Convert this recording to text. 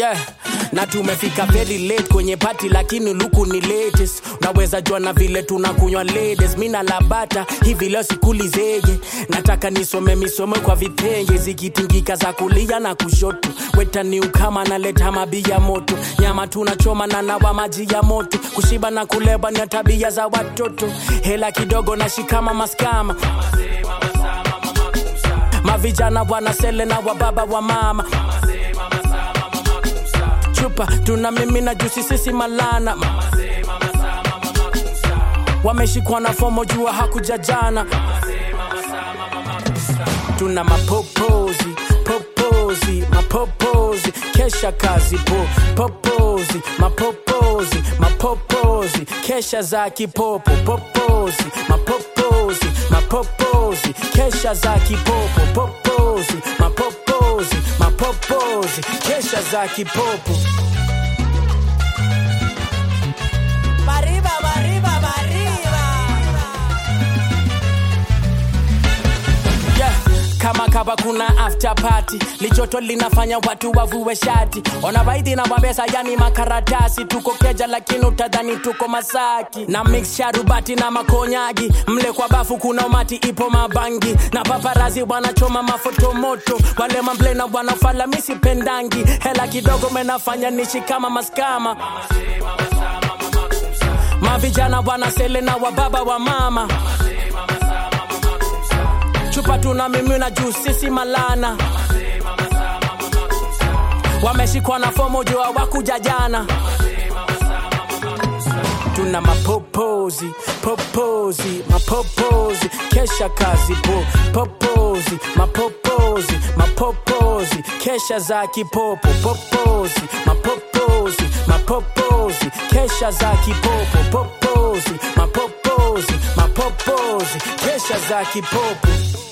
yeah. na tumefika very late kwenye pati lakini luku ni latest unaweza jua na vile tunakunywa ladies mi na labata hivi leo sikuli zege nataka nisome misome kwa vitenge zikitingika za kulia na kushoto wetaniu kama naleta mabia moto nyama tunachoma na nawa maji ya moto kushiba na kuleba ni tabia za watoto hela kidogo na shikama maskama mavijana wanasele na wababa wa mama chupa tuna mimi na jusi sisi malana wameshikwa na fomo jua hakuja jana tuna mapopozi popozi mapopozi kesha kazi po popozi mapopozi mapopozi kesha za kipopo popozi mapopozi mapopozi kesha za kipopo popozi mapopozi mapopozi kesha za kipopo Arriba, arriba, arriba. yeah. kama kaba kuna after party lichoto linafanya watu wavue shati ona baidhi na wabesa yani makaratasi tuko keja lakini utadhani tuko masaki na mix sharubati na makonyagi mle kwa bafu kuna umati ipo mabangi na paparazi wanachoma mafoto moto wale mamblena wanafala misipendangi hela kidogo menafanya nishi kama maskama mavijana wanasele na wababa wa mama chupa tuna mimina juu sisi malana wameshikwa na fomo jua wakuja jana tuna mapopozi popozi mapopozi kesha kazi po popozi mapopozi mapopozi kesha za kipopo popozi mapopozi mapopozi kesha za kipopo popozi mapopozi mapopozi kesha za kipopo